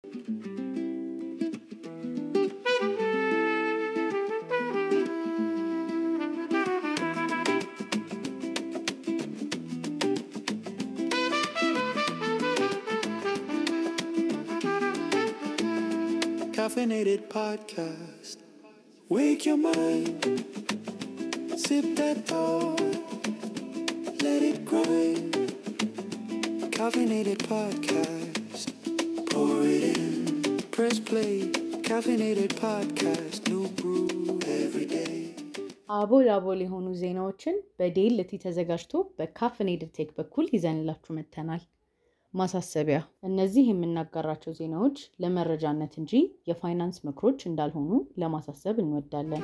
Caffeinated podcast. Wake your mind. Sip that thought. Let it grind. Caffeinated podcast. Pour it in. Press play. Caffeinated podcast. New brew every day. አቦል አቦል የሆኑ ዜናዎችን በዴልቲ ተዘጋጅቶ በካፍኔድድ ቴክ በኩል ይዘንላችሁ መጥተናል። ማሳሰቢያ፣ እነዚህ የምናጋራቸው ዜናዎች ለመረጃነት እንጂ የፋይናንስ ምክሮች እንዳልሆኑ ለማሳሰብ እንወዳለን።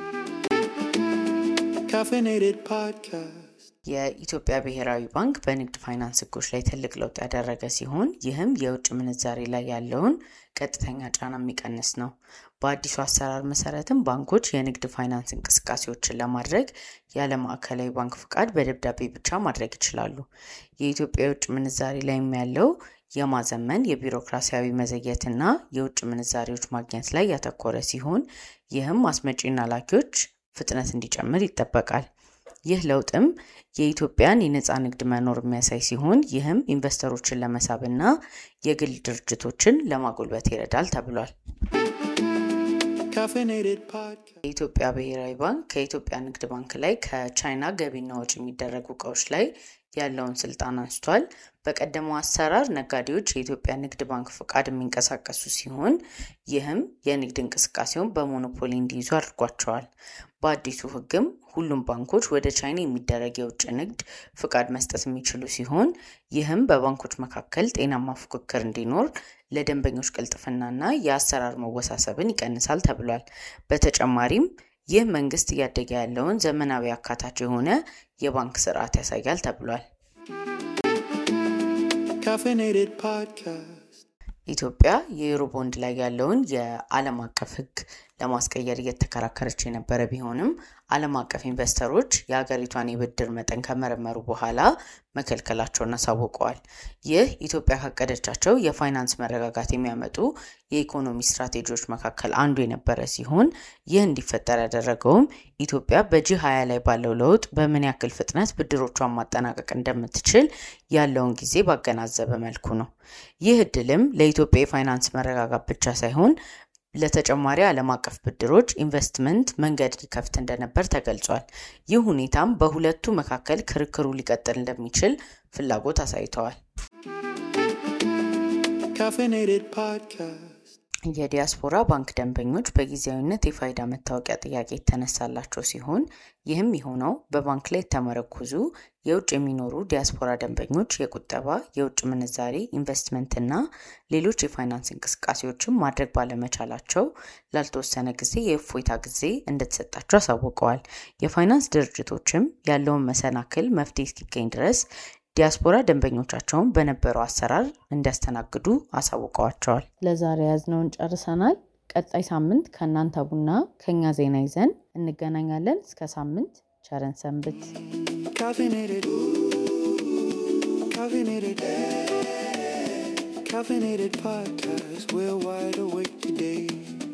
Caffeinated podcast. የኢትዮጵያ ብሔራዊ ባንክ በንግድ ፋይናንስ ሕጎች ላይ ትልቅ ለውጥ ያደረገ ሲሆን ይህም የውጭ ምንዛሬ ላይ ያለውን ቀጥተኛ ጫና የሚቀንስ ነው። በአዲሱ አሰራር መሰረትም ባንኮች የንግድ ፋይናንስ እንቅስቃሴዎችን ለማድረግ ያለ ማዕከላዊ ባንክ ፍቃድ በደብዳቤ ብቻ ማድረግ ይችላሉ። የኢትዮጵያ የውጭ ምንዛሬ ላይም ያለው የማዘመን የቢሮክራሲያዊ መዘግየትና የውጭ ምንዛሬዎች ማግኘት ላይ ያተኮረ ሲሆን ይህም አስመጪና ላኪዎች ፍጥነት እንዲጨምር ይጠበቃል። ይህ ለውጥም የኢትዮጵያን የነፃ ንግድ መኖር የሚያሳይ ሲሆን ይህም ኢንቨስተሮችን ለመሳብና የግል ድርጅቶችን ለማጎልበት ይረዳል ተብሏል። Caffeinated podcast. የኢትዮጵያ ብሔራዊ ባንክ ከኢትዮጵያ ንግድ ባንክ ላይ ከቻይና ገቢና ወጪ የሚደረጉ እቃዎች ላይ ያለውን ስልጣን አንስቷል። በቀደመው አሰራር ነጋዴዎች የኢትዮጵያ ንግድ ባንክ ፍቃድ የሚንቀሳቀሱ ሲሆን ይህም የንግድ እንቅስቃሴውን በሞኖፖሊ እንዲይዙ አድርጓቸዋል። በአዲሱ ሕግም ሁሉም ባንኮች ወደ ቻይና የሚደረግ የውጭ ንግድ ፍቃድ መስጠት የሚችሉ ሲሆን ይህም በባንኮች መካከል ጤናማ ፉክክር እንዲኖር ለደንበኞች ቅልጥፍናና የአሰራር መወሳሰብን ይቀንሳል ተብሏል። በተጨማሪም ይህ መንግስት እያደገ ያለውን ዘመናዊ አካታች የሆነ የባንክ ስርዓት ያሳያል ተብሏል። Caffeinated podcast. ኢትዮጵያ የዩሮ ቦንድ ላይ ያለውን የዓለም አቀፍ ሕግ ለማስቀየር እየተከራከረች የነበረ ቢሆንም ዓለም አቀፍ ኢንቨስተሮች የሀገሪቷን የብድር መጠን ከመረመሩ በኋላ መከልከላቸውን አሳውቀዋል። ይህ ኢትዮጵያ ካቀደቻቸው የፋይናንስ መረጋጋት የሚያመጡ የኢኮኖሚ ስትራቴጂዎች መካከል አንዱ የነበረ ሲሆን ይህ እንዲፈጠር ያደረገውም ኢትዮጵያ በጂ ሀያ ላይ ባለው ለውጥ በምን ያክል ፍጥነት ብድሮቿን ማጠናቀቅ እንደምትችል ያለውን ጊዜ ባገናዘበ መልኩ ነው። ይህ እድልም ለኢትዮጵያ የፋይናንስ መረጋጋት ብቻ ሳይሆን ለተጨማሪ ዓለም አቀፍ ብድሮች ኢንቨስትመንት መንገድ ሊከፍት እንደነበር ተገልጿል። ይህ ሁኔታም በሁለቱ መካከል ክርክሩ ሊቀጥል እንደሚችል ፍላጎት አሳይተዋል። Caffeinated podcast. የዲያስፖራ ባንክ ደንበኞች በጊዜያዊነት የፋይዳ መታወቂያ ጥያቄ የተነሳላቸው ሲሆን ይህም የሆነው በባንክ ላይ የተመረኮዙ የውጭ የሚኖሩ ዲያስፖራ ደንበኞች የቁጠባ፣ የውጭ ምንዛሬ፣ ኢንቨስትመንትና ሌሎች የፋይናንስ እንቅስቃሴዎችን ማድረግ ባለመቻላቸው ላልተወሰነ ጊዜ የእፎይታ ጊዜ እንደተሰጣቸው አሳውቀዋል። የፋይናንስ ድርጅቶችም ያለውን መሰናክል መፍትሄ እስኪገኝ ድረስ ዲያስፖራ ደንበኞቻቸውን በነበረው አሰራር እንዲያስተናግዱ አሳውቀዋቸዋል። ለዛሬ ያዝነውን ጨርሰናል። ቀጣይ ሳምንት ከእናንተ ቡና ከኛ ዜና ይዘን እንገናኛለን። እስከ ሳምንት ቸረን ሰንብት። Caffeinated. Caffeinated. Caffeinated podcast. We're wide awake today.